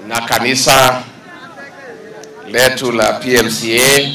na kanisa letu la PMCA,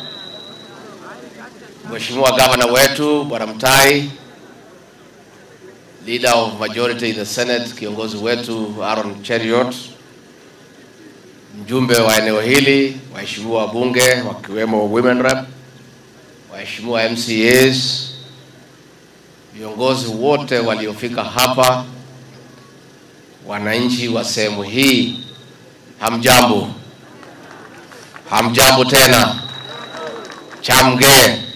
Mheshimiwa gavana wetu Bwana Mtai, leader of majority in the Senate, kiongozi wetu Aaron Cheriot, mjumbe wa eneo hili, waheshimiwa wabunge wakiwemo women rep, waheshimiwa MCAs, viongozi wote waliofika hapa, wananchi wa sehemu hii, hamjambo? Hamjambo tena, chamge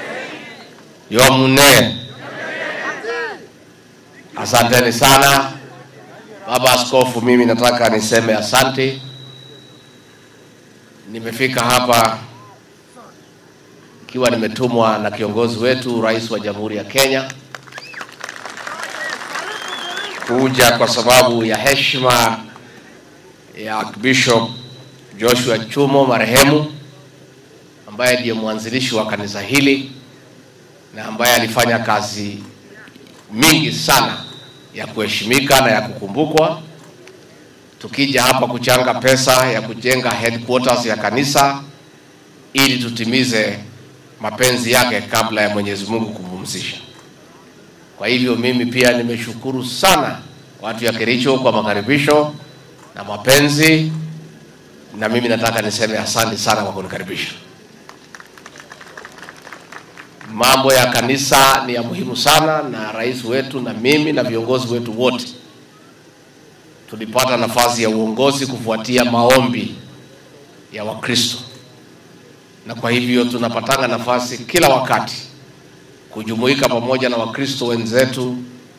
yomune. Asanteni sana baba askofu, mimi nataka niseme asante. Nimefika hapa ikiwa nimetumwa na kiongozi wetu, rais wa Jamhuri ya Kenya, kuja kwa sababu ya heshima ya Archbishop Joshua Chumo marehemu, ambaye ndiye mwanzilishi wa kanisa hili na ambaye alifanya kazi mingi sana ya kuheshimika na ya kukumbukwa. Tukija hapa kuchanga pesa ya kujenga headquarters ya kanisa ili tutimize mapenzi yake kabla ya Mwenyezi Mungu kumpumzisha. Kwa hivyo mimi pia nimeshukuru sana watu ya Kericho kwa makaribisho na mapenzi, na mimi nataka niseme asante sana kwa kunikaribisha. Mambo ya kanisa ni ya muhimu sana, na rais wetu na mimi na viongozi wetu wote tulipata nafasi ya uongozi kufuatia maombi ya Wakristo, na kwa hivyo tunapatanga nafasi kila wakati kujumuika pamoja na Wakristo wenzetu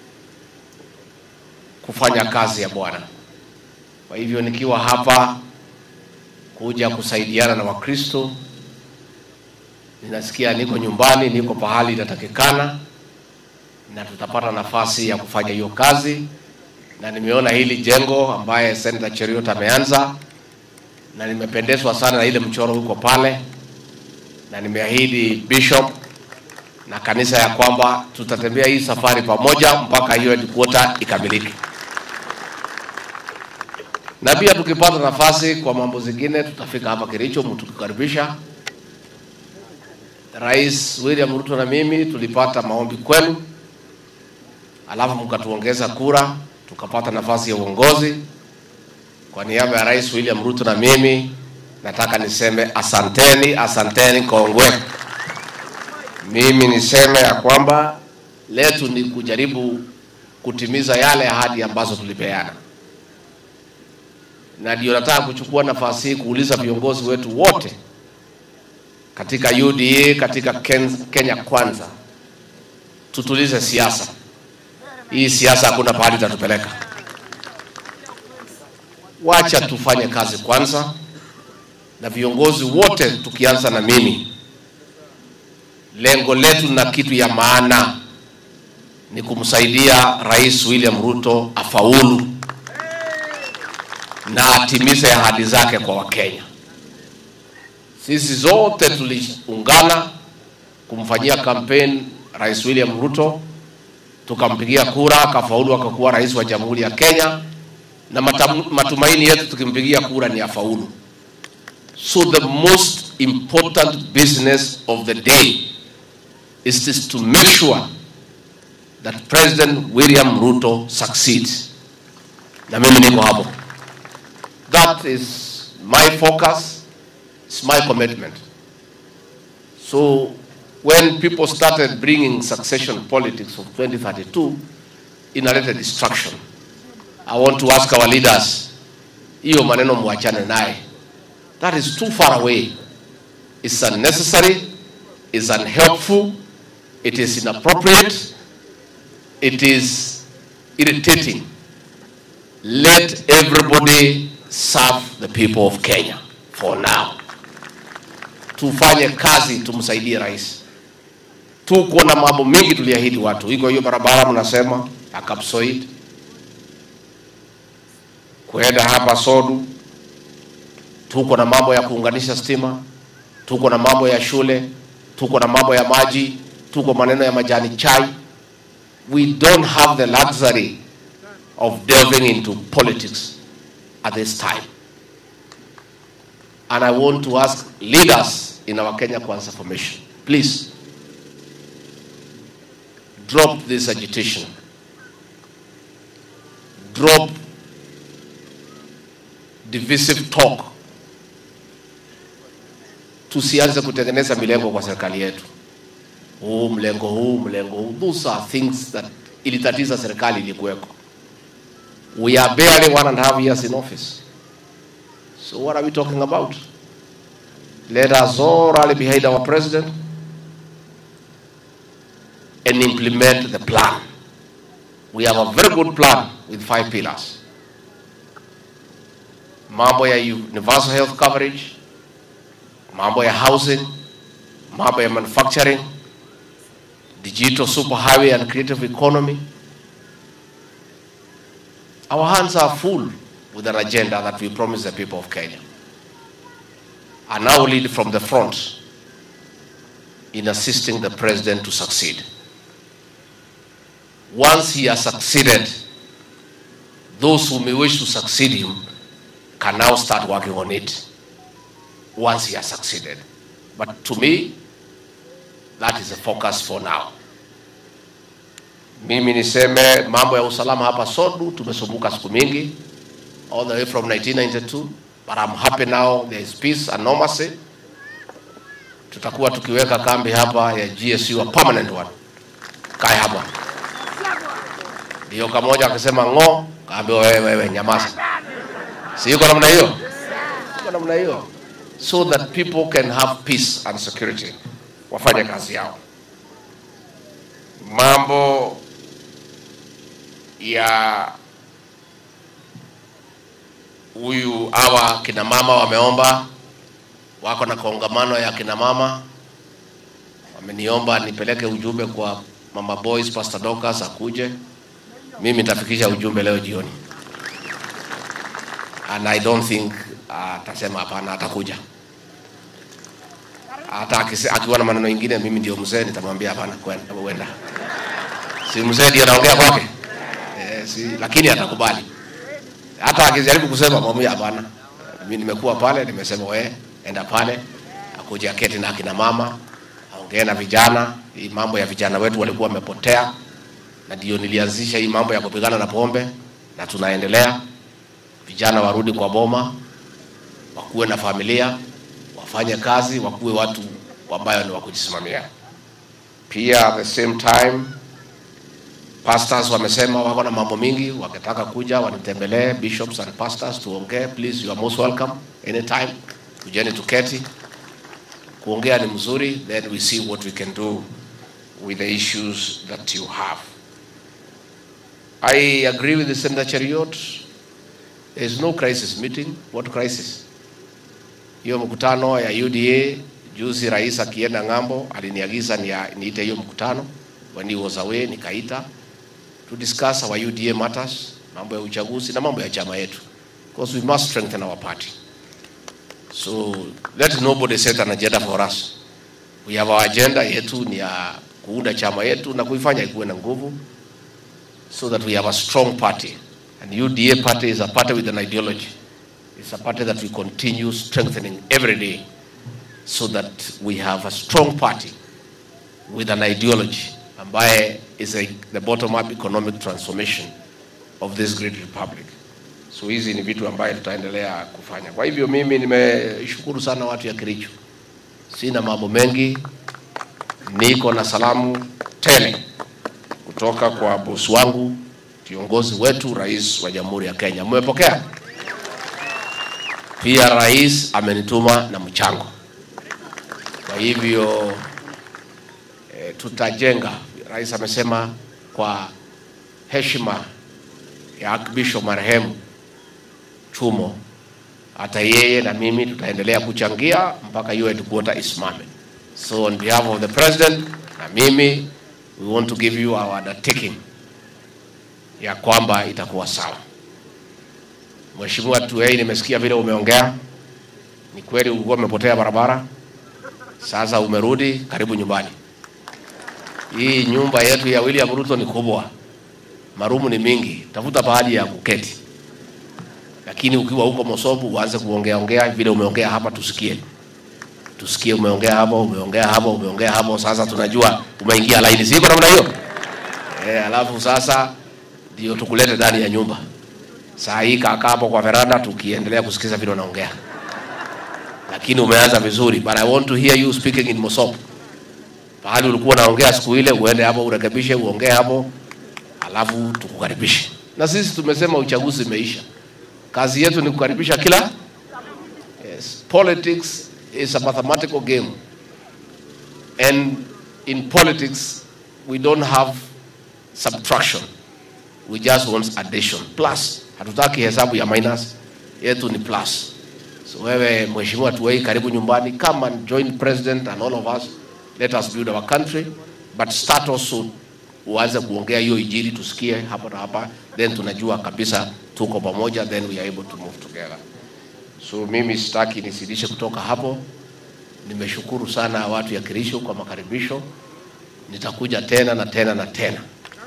kufanya kazi ya Bwana. Kwa hivyo nikiwa hapa kuja kusaidiana na Wakristo, ninasikia niko nyumbani, niko pahali inatakikana, na tutapata nafasi ya kufanya hiyo kazi, na nimeona hili jengo ambaye Senator Cheriot ameanza, na nimependezwa sana na ile mchoro huko pale, na nimeahidi Bishop na kanisa ya kwamba tutatembea hii safari pamoja mpaka hiyo headquarter ikamilike, na pia tukipata nafasi kwa mambo zingine tutafika hapa Kericho mtukukaribisha. Rais William Ruto na mimi tulipata maombi kwenu, alafu mkatuongeza kura, tukapata nafasi ya uongozi. Kwa niaba ya Rais William Ruto na mimi nataka niseme asanteni, asanteni kongwe. Mimi niseme ya kwamba letu ni kujaribu kutimiza yale ahadi ambazo tulipeana, na ndio nataka kuchukua nafasi hii kuuliza viongozi wetu wote katika UDA, katika Ken- Kenya Kwanza, tutulize siasa hii. Siasa hakuna pahali itatupeleka. Wacha tufanye kazi kwanza, na viongozi wote tukianza na mimi lengo letu na kitu ya maana ni kumsaidia Rais William Ruto afaulu na atimize ahadi zake kwa Wakenya. Sisi zote tuliungana kumfanyia kampeni Rais William Ruto, tukampigia kura, akafaulu, akakuwa rais wa Jamhuri ya Kenya, na matam- matumaini yetu tukimpigia kura ni afaulu. So the most important business of the day is this to make sure that President William Ruto succeeds. Na mimi niko hapo. That is my focus, it's my commitment. So when people started bringing succession politics of 2032, inaleta distraction. I want to ask our leaders, hiyo maneno mwachane naye. That is too far away. It's unnecessary, it's unhelpful, it is inappropriate, it is irritating. Let everybody serve the people of Kenya for now. Tufanye kazi, tumsaidie rais. Tuko na mambo mengi tuliahidi watu, iko hiyo barabara mnasema ya Kapsoit kwenda hapa Sodu, tuko na mambo ya kuunganisha stima, tuko na mambo ya shule, tuko na mambo ya maji, tuko maneno ya majani chai. We don't have the luxury of delving into politics at this time. And I want to ask leaders in our Kenya Kwanza formation, please drop this agitation. Drop divisive talk. Tusianze kutengeneza milengo kwa serikali yetu, huu mlengo huu mlengo huu. Those are things that ilitatiza serikali ilikuweko. We are barely one and a half years in office. So what are we talking about? Let us all rally behind our president and implement the plan. We have a very good plan with five pillars. Mambo ya universal health coverage, mambo ya housing, mambo ya manufacturing, digital superhighway and creative economy. Our hands are full with an agenda that we promise the people of Kenya. And now lead from the front in assisting the president to succeed. Once he has succeeded, those who may wish to succeed him can now start working on it once he has succeeded. But to me, that is the focus for now. Mimi niseme mambo ya usalama hapa Sodu tumesumbuka siku mingi all the way from 1992 but I'm happy now there is peace and normalcy. Tutakuwa tukiweka kambi hapa ya GSU a permanent one. Kae hapa. Ndio kamoja akisema ng'o, kaambiwa wewe wewe nyamaza. Si yuko namna hiyo? Yuko namna hiyo. So that people can have peace and security. Wafanye kazi yao. Mambo ya huyu hawa kina mama wameomba, wako na kongamano ya kina mama, wameniomba nipeleke ujumbe kwa mama boys, Pastor Dorcas akuje. Mimi nitafikisha ujumbe leo jioni, and I don't think atasema hapana, atakuja. Hata akise- akiwa na maneno mengine, mimi ndio mzee, nitamwambia hapana, kwenda uenda. Si mzee ndio anaongea kwake eh, si, lakini atakubali hata akijaribu kusema mwambie hapana, mimi nimekuwa pale, nimesema we enda pale, akuja keti na akina mama, aongee na vijana. Hii mambo ya vijana wetu walikuwa wamepotea, na ndio nilianzisha hii mambo ya kupigana na pombe, na tunaendelea. Vijana warudi kwa boma, wakuwe na familia, wafanye kazi, wakuwe watu ambayo ni wa kujisimamia. Pia at the same time Pastors wamesema wako na mambo mingi, wakitaka kuja wanitembelee, bishops and pastors tuongee. Please, you are most welcome anytime. Kujeni tuketi, kuongea ni mzuri, then we see what we can do with the issues that you have. I agree with the Senator Cheriot. There is no crisis meeting. What crisis? Hiyo mkutano ya UDA juzi, rais akienda ng'ambo aliniagiza nia- niite hiyo mkutano. When he was away, nikaita to discuss our UDA matters, mambo ya uchaguzi na mambo ya chama yetu, because we must strengthen our party. So let nobody set an agenda for us. We have our agenda yetu ni ya kuunda chama yetu na kuifanya ikuwe na nguvu, so that we have a strong party. And UDA party is a party with an ideology. It's a party that we continue strengthening every day, so that we have a strong party with an ideology ambaye is a, the bottom up economic transformation of this great republic. So hizi ni vitu ambaye tutaendelea kufanya. Kwa hivyo mimi nimeshukuru sana watu ya Kericho, sina mambo mengi, niko na salamu tele kutoka kwa bosi wangu, kiongozi wetu, rais wa Jamhuri ya Kenya. Mmepokea? Pia rais amenituma na mchango, kwa hivyo e, tutajenga. Rais amesema kwa heshima ya Archbishop marehemu Chumo, hata yeye na mimi tutaendelea kuchangia mpaka hiyo headquarter isimame. So on behalf of the president na mimi we want to give you our undertaking ya kwamba itakuwa sawa. Mheshimiwa Tuwei, nimesikia vile umeongea, ni kweli ulikuwa umepotea barabara, sasa umerudi, karibu nyumbani. Hii nyumba yetu ya William Ruto ni kubwa, marumu ni mingi, tafuta pahali ya kuketi. lakini ukiwa huko Mosobu uanze kuongea ongea vile umeongea hapa, tusikie tusikie, umeongea hapo, umeongea hapo, umeongea hapo. Sasa tunajua umeingia laini, siko namna hiyo eh. Alafu sasa ndio tukulete ndani ya nyumba. Saa hii kaka hapo kwa veranda, tukiendelea kusikiza vile unaongea, lakini umeanza vizuri, but I want to hear you speaking in Mosobu. Pahali ulikuwa unaongea siku ile, uende hapo urekebishe, uongee hapo, alafu tukukaribishe. Na sisi tumesema uchaguzi imeisha, kazi yetu ni kukaribisha kila yes. Politics is a mathematical game and in politics we don't have subtraction we just want addition plus hatutaki hesabu ya minus yetu ni plus so wewe mheshimiwa tuwei karibu nyumbani come and join president and all of us let us build our country but start also uanze kuongea hiyo ijiri tusikie hapa na hapa then tunajua kabisa tuko pamoja then we are able to move together so mimi sitaki nisidishe kutoka hapo nimeshukuru sana watu ya Kirisho kwa makaribisho nitakuja tena na tena na tena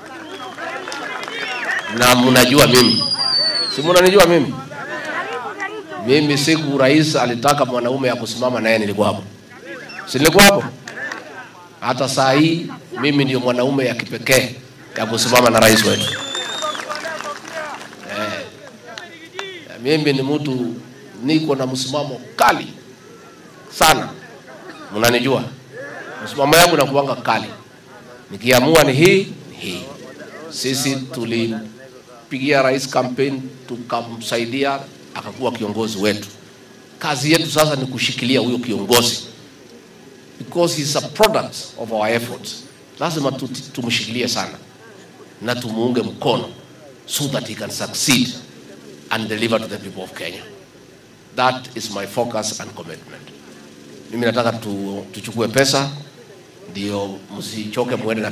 na mnajua mimi, si mnanijua mimi. Mimi siku rais alitaka mwanaume ya kusimama naye nilikuwa hapo, si nilikuwa hapo? Hata saa hii mimi ndio mwanaume ya kipekee ya kusimama na rais wetu eh. Mimi ni mtu niko na msimamo kali sana, mnanijua msimamo yangu nakuanga kali, nikiamua ni hii ni hii. Sisi tulimpigia rais campaign, tukamsaidia akakuwa kiongozi wetu. Kazi yetu sasa ni kushikilia huyo kiongozi because he's a product of our efforts. Lazima tu- tumshikilie sana na tumuunge mkono so that he can succeed and deliver to the people of Kenya. That is my focus and commitment. Mimi nataka tu, tuchukue pesa ndio msichoke mwende na